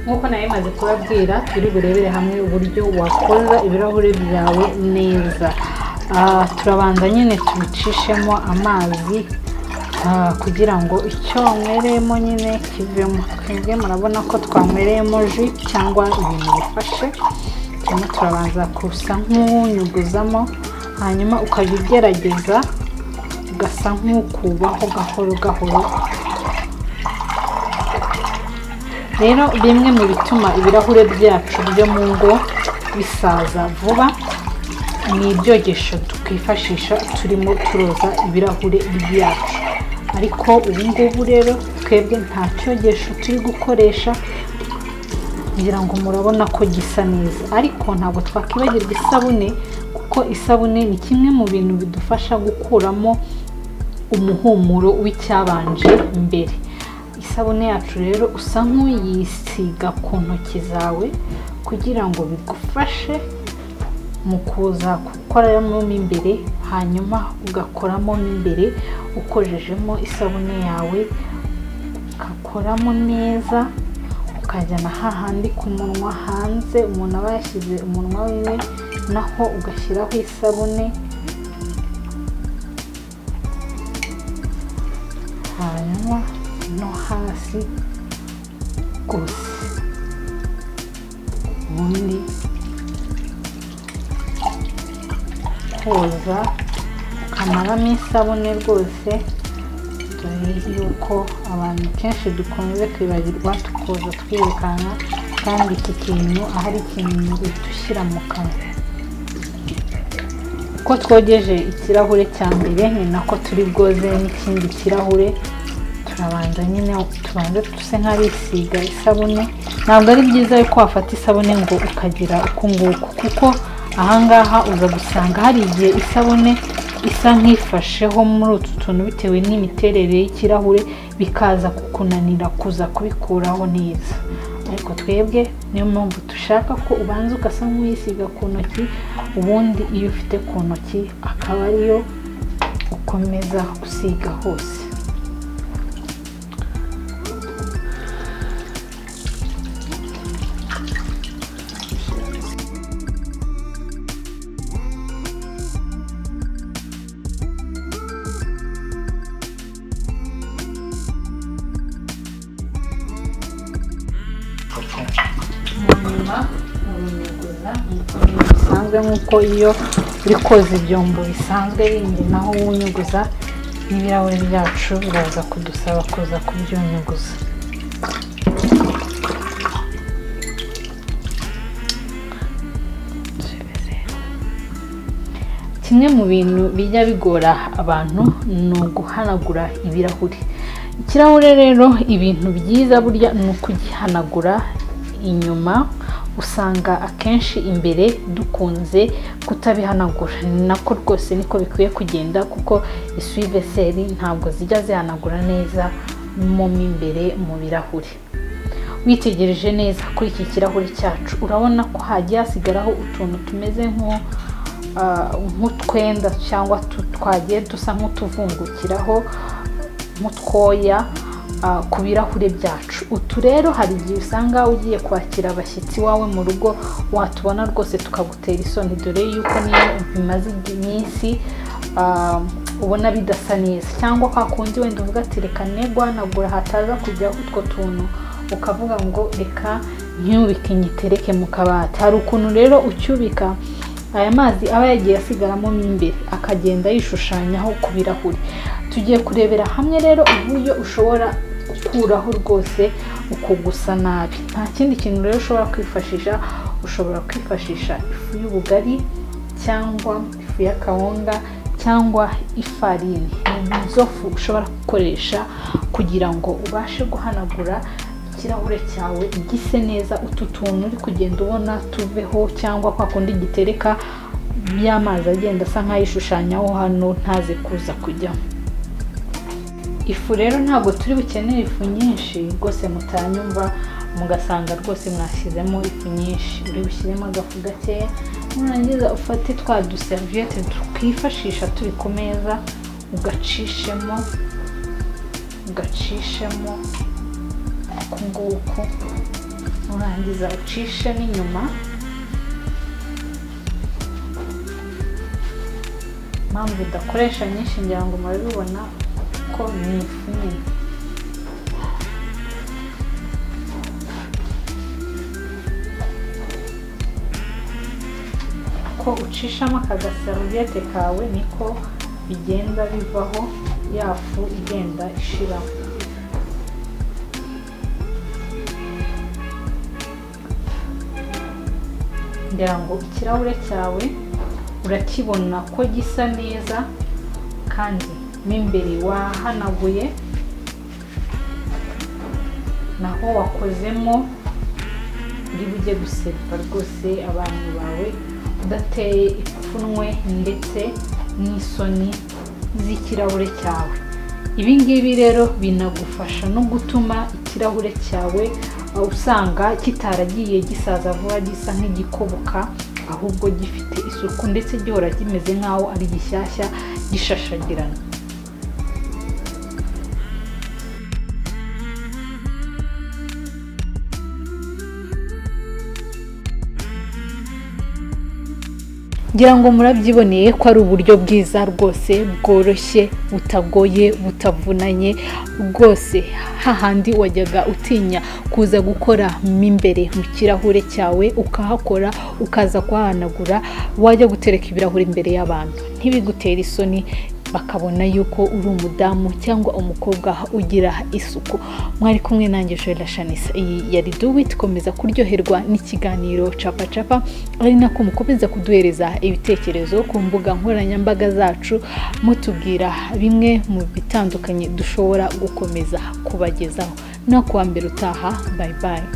ari kubabwira turi burebere hamwe uburyo wakoza ibirahuri byawe neza Ah, turabanza nyine tubicishemo amazi ah, kugira ngo icyo nywereyemo nyine kivemo twebwe murabona ko twanywereyemo ji cyangwa ibintu bifashe turimo turabanza gusa nk'uwunyuguzamo hanyuma ukajya ugerageza ugasa nk'ukubaho gahoro gahoro rero bimwe mu bituma ibirahure byacu byo mu ngo bisaza vuba ni ibyogesho twifashisha turimo turoza ibirahure byacu ariko ubu ngubu rero twebwe nta cyogesho turi gukoresha kugira ngo murabona ko gisa neza ariko ntabwo twakwibagirwa isabune kuko isabune ni kimwe mu bintu bidufasha gukuramo umuhumuro w'icyabanje mbere isabune yacu rero usa nk'uyisiga ku ntoki zawe kugira ngo bigufashe mu kuza gukoramo mo imbere hanyuma ugakoramo mo imbere ukorejejemo isabune yawe ugakoramo neza ukajyana hahandi ku munwa hanze umuntu aba yashyize umunwa wiwe naho ugashyiraho isabune hanyuma no hasi gusa ubundi koza ukamaramo isabune rwose dore yuko abantu kenshi dukunze kwibagirwa tukoza twirukanka kandi iki kintu ahari ikintu dushyira mu kanwa uko twogeje ikirahure cya mbere ni nako turi bwoze n'ikindi kirahure turabanza nyine tubanze duse nk'abisiga isabune ntabwo ari byiza yuko wafata isabune ngo ukagira uku nguku kuko ahangaha uza gusanga hari igihe isabune isa nk'ifasheho muri utu tuntu bitewe n'imiterere y'ikirahure bikaza kukunanira kuza kubikuraho neza ariko twebwe niyo mpamvu dushaka ko ubanza ugasa nk'uyisiga ku ntoki ubundi iyo ufite ku ntoki akaba ariyo ukomeza gusiga hose hanyuma uranyuguza nk'uko bisanzwe nk'uko iyo uri koza ibyombo bisanzwe bindi naho wunyuguza n'ibirahuri byacu biraza kudusaba kuza kubyunyuguza kimwe mu bintu bijya bigora abantu ni uguhanagura ibirahuri ikirahure rero ibintu byiza burya ni ukugihanagura inyuma usanga akenshi imbere dukunze kutabihanagura ni nako rwose niko bikwiye kugenda kuko isuveseri ntabwo zijya zihanagura neza mo mo imbere mu birahuri witegereje neza kuri iki kirahure cyacu urabona ko hagiye hasigaraho utuntu tumeze nko nk'utwenda cyangwa twagiye dusa nk'utuvungukiraho nk'utwoya ku birahure byacu utu rero hari igihe usanga ugiye kwakira abashyitsi wawe mu rugo watubona rwose tukagutera isoni dore yuko niyo bimaze iminsi ubona bidasa neza cyangwa kwa kundi wenda uvuga ati reka negwanagura hataza kujyaho utwo tuntu ukavuga ngo reka ntiwubike ngitereke mu kabati hari ukuntu rero ucyubika aya mazi aba yagiye asigaramo mo imbere akagenda yishushanyaho ku birahuri tugiye kurebera hamwe rero uburyo ushobora gukuraho rwose ukugusa nabi nta kindi kintu rero ushobora kwifashisha ushobora kwifashisha ifu y'ubugari cyangwa ifu y'akawunga cyangwa ifarini ni izo fu ushobora gukoresha kugira ngo ubashe guhanagura ikirahure cyawe gise neza utu tuntu uri kugenda ubona tuveho cyangwa kwa kundi gitereka by'amazi agenda asa nk'ayishushanyaho hano ntaze kuza kujyamo ifu rero ntabwo turi bukenere ifu nyinshi rwose mutanyumva mugasanga rwose mwashyizemo ifu nyinshi uri bushyiremo agafu gakeya nurangiza ufate twa duseriviyete twifashisha turi ku meza ugacishemo ugacishemo uku nguku urangiza ucishe n'inyuma impamvu udakoresha nyinshi ngira ngo murabibona ko ni ifu nini uko ucishamo akagasarubiyete kawe niko bigenda bivaho ya fu igenda ishiramo ngira ngo ikirahure cyawe urakibona ko gisa neza kandi mo imbere wahanaguye naho wakozemo uri bujye guseriva rwose abantu bawe udateye ipfunwe ndetse n'isoni z'ikirahure cyawe ibi ngibi rero binagufasha no gutuma ikirahure cyawe usanga kitaragiye gisaza vuba gisa nk'igikoboka ahubwo gifite isuku ndetse gihora kimeze nk'aho ari gishyashya gishashagirana ngira ngo murabyiboneye ko ari uburyo bwiza rwose bworoshye butagoye butavunanye rwose hahandi wajyaga utinya kuza gukora mo imbere mu kirahure cyawe ukahakora ukaza kuhahanagura wajya gutereka ibirahuri imbere y'abantu ntibigutere isoni bakabona yuko uri umudamu cyangwa umukobwa ugira isuku mwari kumwe nanjye jora shanisa iyi yari duwiti komeza kuryoherwa n'ikiganiro capacapa ari nako mukomeza kuduhereza ibitekerezo ku mbuga nkoranyambaga zacu mutubwira bimwe mu bitandukanye dushobora gukomeza kubagezaho no kuwa mbere utaha bayi bayi